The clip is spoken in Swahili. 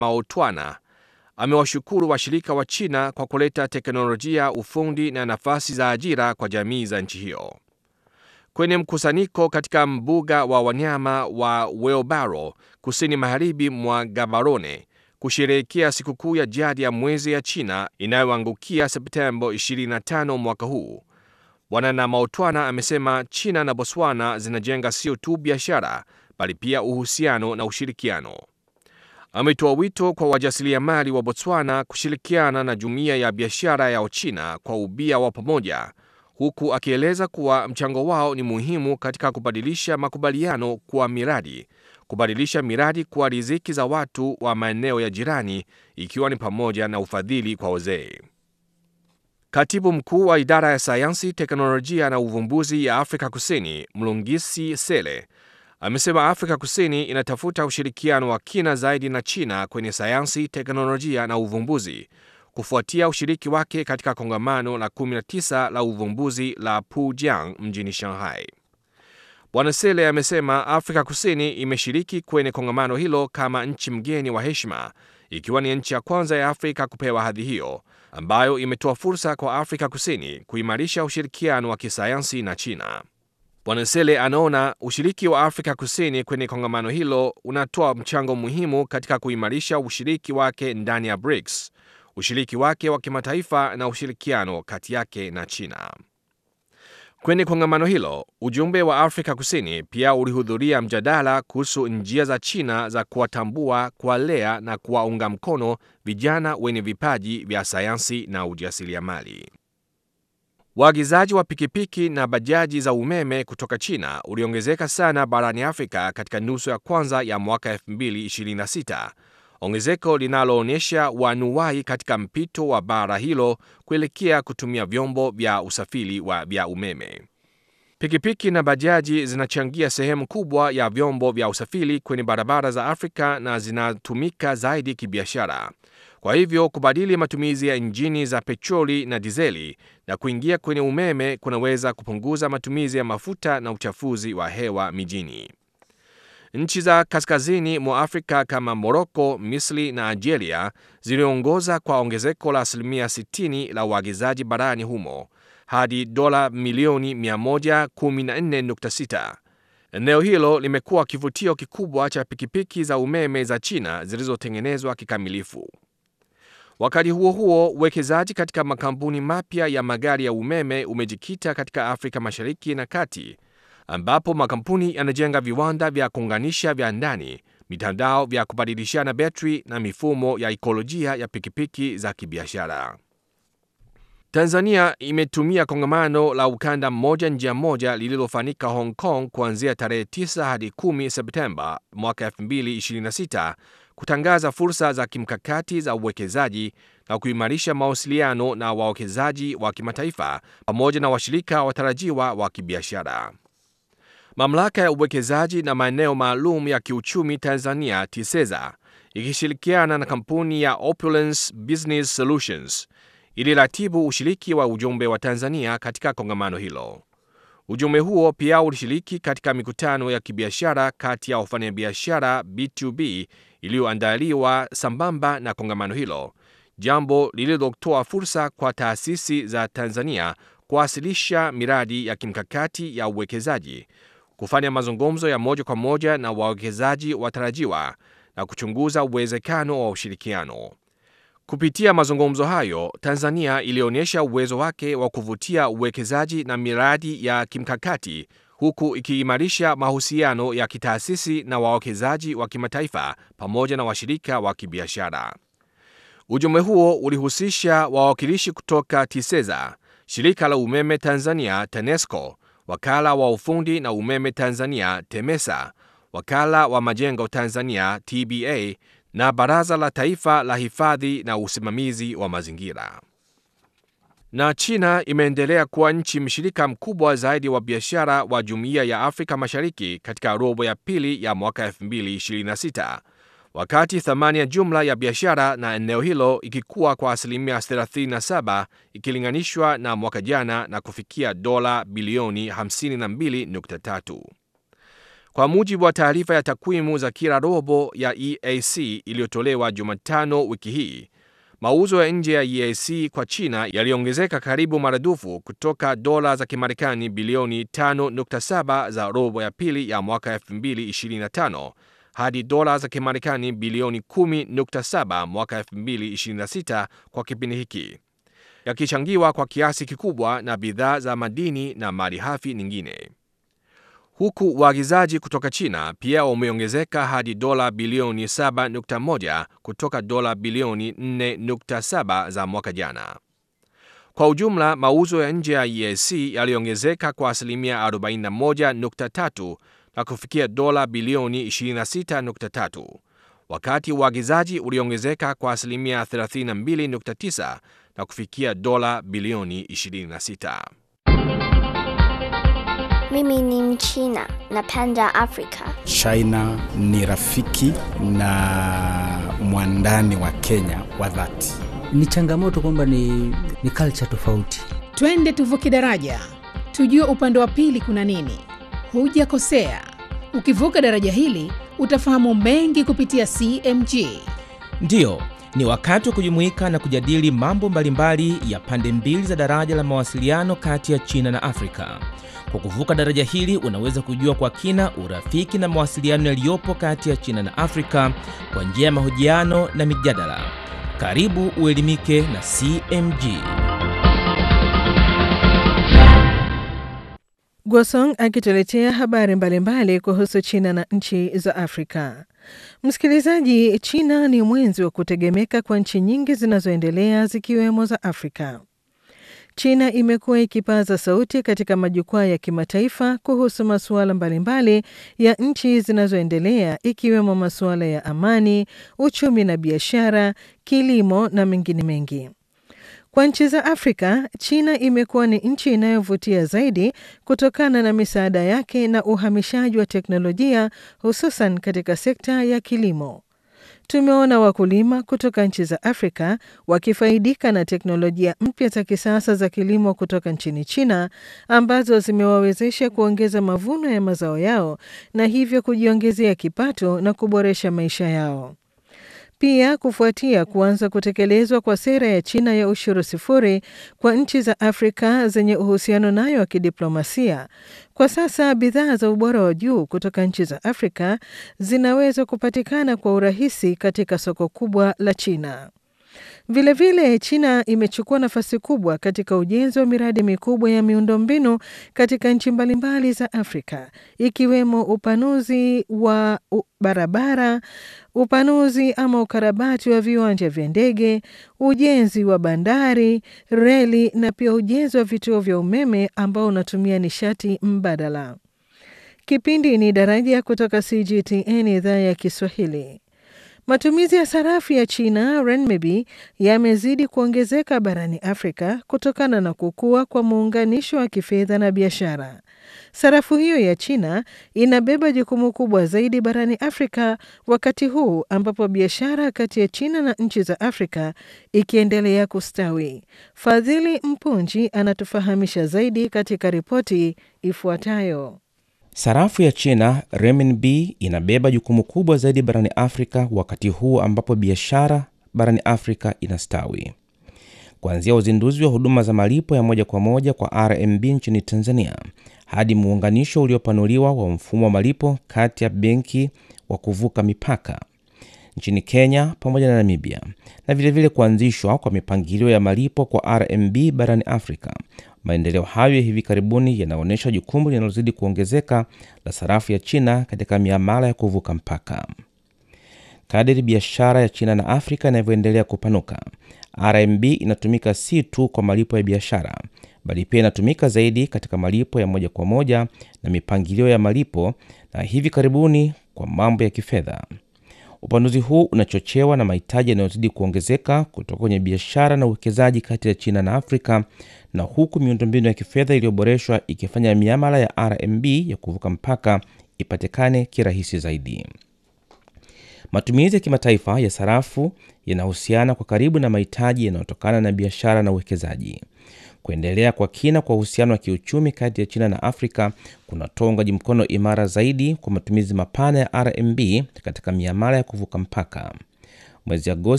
Maotwana amewashukuru washirika wa China kwa kuleta teknolojia, ufundi na nafasi za ajira kwa jamii za nchi hiyo. Kwenye mkusanyiko katika mbuga wa wanyama wa Wheelbarrow kusini magharibi mwa Gaborone kusherehekea sikukuu ya jadi ya mwezi ya China inayoangukia Septemba 25 mwaka huu, Bwana Namaotwana amesema China na Botswana zinajenga sio tu biashara bali pia uhusiano na ushirikiano. Ametoa wito kwa wajasiriamali wa Botswana kushirikiana na jumuiya ya biashara ya Uchina kwa ubia wa pamoja, huku akieleza kuwa mchango wao ni muhimu katika kubadilisha makubaliano kuwa miradi, kubadilisha miradi kuwa riziki za watu wa maeneo ya jirani, ikiwa ni pamoja na ufadhili kwa wazee. Katibu mkuu wa idara ya sayansi, teknolojia na uvumbuzi ya Afrika Kusini, Mlungisi Sele, amesema Afrika Kusini inatafuta ushirikiano wa kina zaidi na China kwenye sayansi, teknolojia na uvumbuzi kufuatia ushiriki wake katika kongamano la 19 la uvumbuzi la Pujiang mjini Shanghai. Bwana Sele amesema Afrika Kusini imeshiriki kwenye kongamano hilo kama nchi mgeni wa heshima, ikiwa ni nchi ya kwanza ya Afrika kupewa hadhi hiyo, ambayo imetoa fursa kwa Afrika Kusini kuimarisha ushirikiano wa kisayansi na China. Bwana Sele anaona ushiriki wa Afrika Kusini kwenye kongamano hilo unatoa mchango muhimu katika kuimarisha ushiriki wake ndani ya BRICS, ushiriki wake wa kimataifa na ushirikiano kati yake na China. Kwenye kongamano hilo, ujumbe wa Afrika Kusini pia ulihudhuria mjadala kuhusu njia za China za kuwatambua, kuwalea na kuwaunga mkono vijana wenye vipaji vya sayansi na ujasiriamali. Waagizaji wa pikipiki na bajaji za umeme kutoka China uliongezeka sana barani Afrika katika nusu ya kwanza ya mwaka 2026, ongezeko linaloonyesha wanuwai katika mpito wa bara hilo kuelekea kutumia vyombo vya usafiri wa vya umeme. Pikipiki na bajaji zinachangia sehemu kubwa ya vyombo vya usafiri kwenye barabara za Afrika na zinatumika zaidi kibiashara. Kwa hivyo kubadili matumizi ya injini za petroli na dizeli na kuingia kwenye umeme kunaweza kupunguza matumizi ya mafuta na uchafuzi wa hewa mijini. Nchi za kaskazini mwa Afrika kama Moroko, Misri na Algeria ziliongoza kwa ongezeko la asilimia 60 la uagizaji barani humo hadi dola milioni 114.6. Eneo hilo limekuwa kivutio kikubwa cha pikipiki za umeme za China zilizotengenezwa kikamilifu. Wakati huo huo, uwekezaji katika makampuni mapya ya magari ya umeme umejikita katika Afrika Mashariki na Kati, ambapo makampuni yanajenga viwanda vya kuunganisha vya ndani, mitandao vya kubadilishana betri na mifumo ya ikolojia ya pikipiki za kibiashara. Tanzania imetumia kongamano la ukanda mmoja njia moja lililofanyika Hong Kong kuanzia tarehe 9 hadi 10 Septemba mwaka 2026 kutangaza fursa za kimkakati za uwekezaji na kuimarisha mawasiliano na wawekezaji wa kimataifa pamoja na washirika watarajiwa wa kibiashara. Mamlaka ya uwekezaji na maeneo maalum ya kiuchumi Tanzania TISEZA ikishirikiana na kampuni ya Opulence Business Solutions iliratibu ushiriki wa ujumbe wa Tanzania katika kongamano hilo. Ujumbe huo pia ulishiriki katika mikutano ya kibiashara kati ya wafanyabiashara B2B iliyoandaliwa sambamba na kongamano hilo, jambo lililotoa fursa kwa taasisi za Tanzania kuwasilisha miradi ya kimkakati ya uwekezaji, kufanya mazungumzo ya moja kwa moja na wawekezaji watarajiwa na kuchunguza uwezekano wa ushirikiano. Kupitia mazungumzo hayo, Tanzania ilionyesha uwezo wake wa kuvutia uwekezaji na miradi ya kimkakati huku ikiimarisha mahusiano ya kitaasisi na wawekezaji wa kimataifa pamoja na washirika wa kibiashara. Ujumbe huo ulihusisha wawakilishi kutoka TISEZA, shirika la umeme Tanzania TANESCO, wakala wa ufundi na umeme Tanzania TEMESA, wakala wa majengo Tanzania TBA na Baraza la Taifa la Hifadhi na Usimamizi wa Mazingira. Na China imeendelea kuwa nchi mshirika mkubwa zaidi wa biashara wa Jumuiya ya Afrika Mashariki katika robo ya pili ya mwaka 2026, wakati thamani ya jumla ya biashara na eneo hilo ikikuwa kwa asilimia 37 ikilinganishwa na mwaka jana na kufikia dola bilioni 52.3. Kwa mujibu wa taarifa ya takwimu za kila robo ya EAC iliyotolewa Jumatano wiki hii, mauzo ya nje ya EAC kwa China yaliongezeka karibu maradufu kutoka dola za Kimarekani bilioni 5.7 za robo ya pili ya mwaka 2025 hadi dola za Kimarekani bilioni 10.7 mwaka 2026 kwa kipindi hiki, yakichangiwa kwa kiasi kikubwa na bidhaa za madini na malighafi nyingine huku uagizaji kutoka China pia umeongezeka hadi dola bilioni 7.1 kutoka dola bilioni 4.7 za mwaka jana. Kwa ujumla, mauzo ya nje ya EAC yaliongezeka kwa asilimia 41.3 na kufikia dola bilioni 26.3, wakati uagizaji uliongezeka kwa asilimia 32.9 na kufikia dola bilioni 26. Mimi ni Mchina, napenda Afrika. China ni rafiki na mwandani wa Kenya wa dhati. Ni changamoto kwamba ni, ni culture tofauti. Twende tuvuke daraja, tujue upande wa pili kuna nini. Hujakosea, ukivuka daraja hili utafahamu mengi kupitia CMG. Ndiyo, ni wakati wa kujumuika na kujadili mambo mbalimbali ya pande mbili za daraja la mawasiliano kati ya China na Afrika. Kwa kuvuka daraja hili unaweza kujua kwa kina urafiki na mawasiliano yaliyopo kati ya China na Afrika kwa njia ya mahojiano na mijadala. Karibu uelimike na CMG. Gwasong akituletea habari mbalimbali kuhusu China na nchi za Afrika. Msikilizaji, China ni mwenzi wa kutegemeka kwa nchi nyingi zinazoendelea zikiwemo za Afrika. China imekuwa ikipaza sauti katika majukwaa ya kimataifa kuhusu masuala mbalimbali ya nchi zinazoendelea ikiwemo masuala ya amani, uchumi na biashara, kilimo na mengine mengi. Kwa nchi za Afrika, China imekuwa ni nchi inayovutia zaidi kutokana na misaada yake na uhamishaji wa teknolojia hususan katika sekta ya kilimo. Tumeona wakulima kutoka nchi za Afrika wakifaidika na teknolojia mpya za kisasa za kilimo kutoka nchini China ambazo zimewawezesha kuongeza mavuno ya mazao yao na hivyo kujiongezea kipato na kuboresha maisha yao. Pia kufuatia kuanza kutekelezwa kwa sera ya China ya ushuru sifuri kwa nchi za Afrika zenye uhusiano nayo wa kidiplomasia, kwa sasa bidhaa za ubora wa juu kutoka nchi za Afrika zinaweza kupatikana kwa urahisi katika soko kubwa la China. Vilevile vile, China imechukua nafasi kubwa katika ujenzi wa miradi mikubwa ya miundombinu katika nchi mbalimbali za Afrika ikiwemo upanuzi wa barabara, upanuzi ama ukarabati wa viwanja vya ndege, ujenzi wa bandari, reli na pia ujenzi wa vituo vya umeme ambao unatumia nishati mbadala. Kipindi ni Daraja kutoka CGTN idhaa ya Kiswahili. Matumizi ya sarafu ya China renminbi yamezidi kuongezeka barani Afrika kutokana na kukua kwa muunganisho wa kifedha na biashara. Sarafu hiyo ya China inabeba jukumu kubwa zaidi barani Afrika wakati huu ambapo biashara kati ya China na nchi za Afrika ikiendelea kustawi. Fadhili Mpunji anatufahamisha zaidi katika ripoti ifuatayo. Sarafu ya China renminbi inabeba jukumu kubwa zaidi barani Afrika wakati huu ambapo biashara barani Afrika inastawi. Kuanzia uzinduzi wa huduma za malipo ya moja kwa moja kwa RMB nchini Tanzania hadi muunganisho uliopanuliwa wa mfumo wa malipo kati ya benki wa kuvuka mipaka nchini Kenya pamoja na Namibia na vilevile kuanzishwa kwa mipangilio ya malipo kwa RMB barani Afrika. Maendeleo hayo ya hivi karibuni yanaonyesha jukumu linalozidi kuongezeka la sarafu ya China katika miamala ya kuvuka mpaka. Kadiri biashara ya China na Afrika inavyoendelea kupanuka, RMB inatumika si tu kwa malipo ya biashara, bali pia inatumika zaidi katika malipo ya moja kwa moja na mipangilio ya malipo, na hivi karibuni kwa mambo ya kifedha. Upanuzi huu unachochewa na mahitaji yanayozidi kuongezeka kutoka kwenye biashara na uwekezaji kati ya China na Afrika, na huku miundombinu ya kifedha iliyoboreshwa ikifanya miamala ya RMB ya kuvuka mpaka ipatikane kirahisi zaidi. Matumizi ya kimataifa ya sarafu yanahusiana kwa karibu na mahitaji yanayotokana na biashara na uwekezaji. Kuendelea kwa kina kwa uhusiano wa kiuchumi kati ya China na Afrika kunatoa uungaji mkono imara zaidi kwa matumizi mapana ya RMB katika miamala ya kuvuka mpaka. Mwezi Agosti